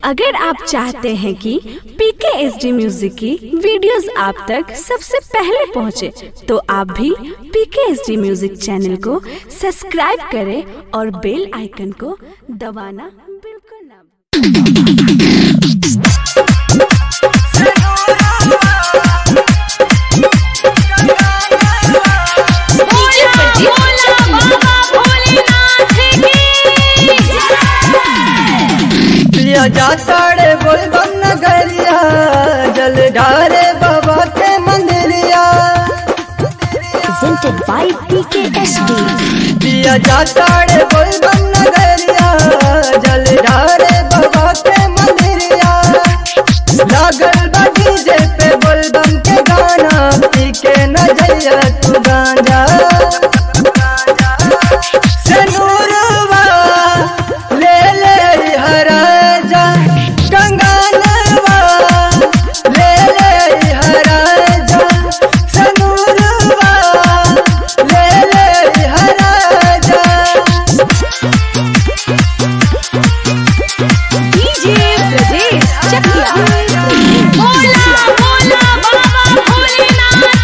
अगर आप चाहते हैं कि पीके एस डी म्यूजिक की वीडियोस आप तक सबसे पहले पहुंचे, तो आप भी PK S D music channel को सब्सक्राइब करें और बेल आइकन को दबाना बिल्कुल ना प्रिया जाताड़े बोल बम नगरिया जल ढारे बाबा के मंदिरिया presented by PKSD. प्रिया जाताड़े बोल बम नगरिया जल ढारे बाबा के मंदिरिया लागल बा डीजे पे बोल बम के गाना पी के न जइया तू गांजा सनूरवा ले ले हराजा कंगानवा ले ले हराजा सनूरवा ले ले हराजा डीजे ब्रजेश चकिया बोला बोला बाबा भोलेनाथ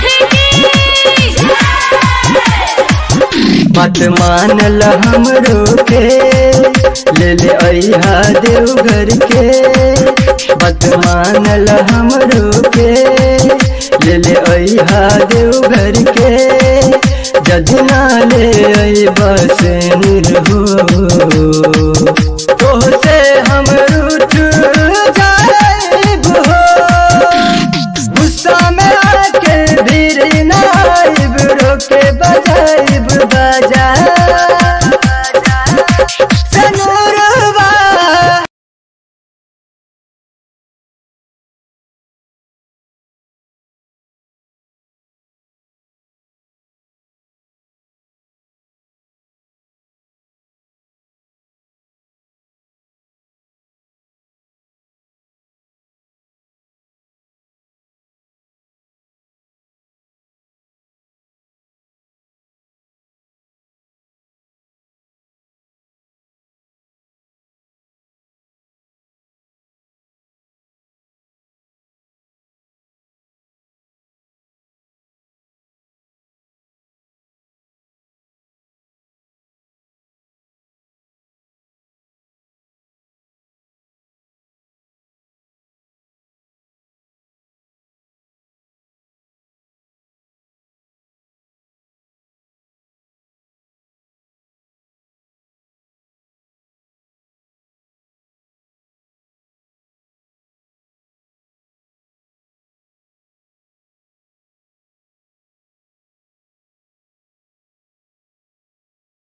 मत मानल हमरो के ले ले अहा देवघर के मत मानल हमरो के ले ले अहा देवघर के जजना ले आई बस हो तोहसे हम रूठ जाइब हो गुस्सा में आके भीड़ नाइब रोके बजाइब बजा सनूरवा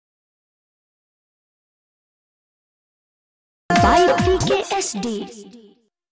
by PKSD.